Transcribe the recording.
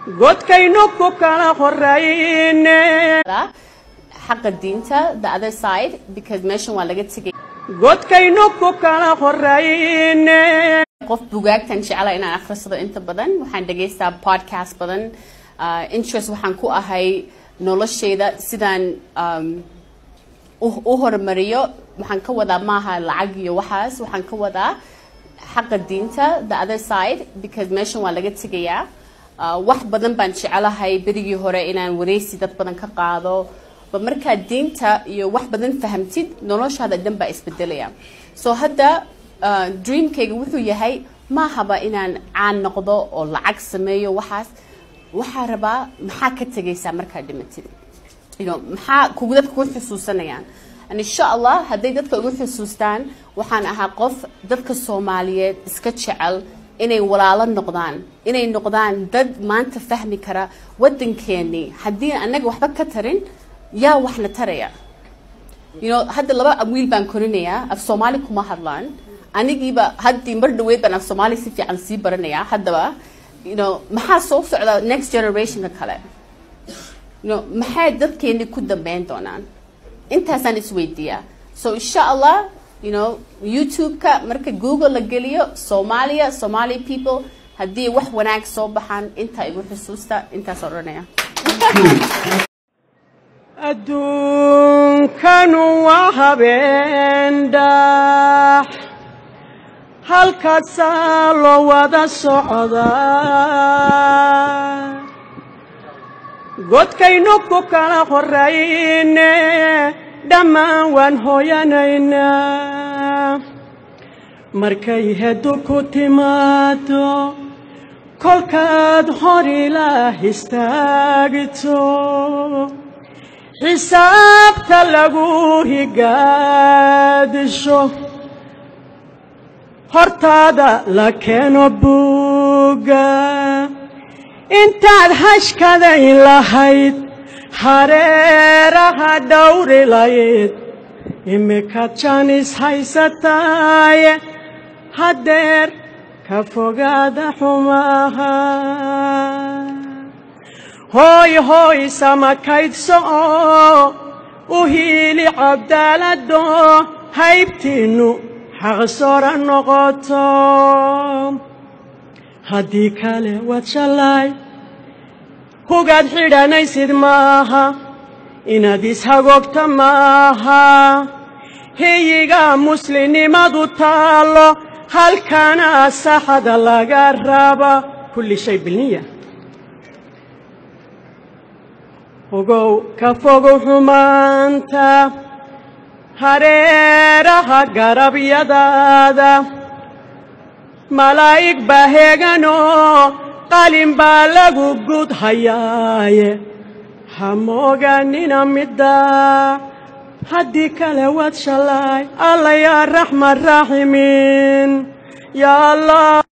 godkaynu ku kala horayne xaqa diinta the other side because meeshan waa laga tegay godkaynu ku kala horayne qof bugaagtan jecela inaan akhrisado inta badan waxaan dhegaystaa podcast badan uh, interest waxaan ku ahay noloshayda sidaan um, u u horumariyo waxaan ka wadaa maaha lacag iyo waxaas waxaan ka wadaa xaqa diinta the other side because meeshan waa laga tegayaa uh, wax badan baan jecelahay berigii hore inaan wareysi dad badan ka qaado ba markaad diinta iyo wax badan fahamtid noloshaada dhan baa isbedelaya so hadda uh, dreamkayga wuxuu yahay maahaba inaan caan noqdo oo lacag sameeyo waxaas waxaa rabaa maxaa ka tegaysaa markaad dhimatid you know, maxaa kugu dadka ku xusuusanayaan and insha allah hadday dadka ugu xusuustaan waxaan ahaa qof dadka soomaaliyeed iska jecel inay walaalo noqdaan inay noqdaan dad maanta fahmi kara waddankeennii haddii annaga waxba ka tarin yaa waxna taraya you know, hadda laba wiil baan korinayaa af soomaali kuma hadlaan anigiiba haddii mar dhaweyd baan af soomaali si fiican sii baranayaa haddaba you know, maxaa soo socda next generationka kale you know, maxay dadkeeni ku dambeyn doonaan intaasaan isweydiiyaa so insha allah you know, youtube-ka marka google la geliyo soomaaliya somali people haddii wax wanaag soo baxaan intaa igu xusuusta intaas odhanaya adduunkanu waa habeen dhax halkaasaa loo wada socdaa godkaynu ku kala horayne dhammaan waan hooyanaynaa markay heddu ku timaado kolkaad hor ilaah istaagto xisaabta lagu higaadisho hortaada la keeno buugga intaad hashkaday lahayd hareeraha dhowri layd imika janis haysataaye haddeer ka fogaada xumaha hooy hooy samakaydso oo u hiili cabdaalado haybtiinnu xaqsora noqoto haddii kale waad shallaay hugaad xidhanaysid maaha inaad ishagoogta maaha hiyiga muslimnimadu taallo halkana saxada laga raba kulli shay bilniya ogow ka fogow xumaanta hareeraha garabyadaada malaa'ig baa heeganoo qalin baa lagu gud hayaaye ha mooganina midda haddii kale waad shallaay alla yaa raxman raaximiin yaa allah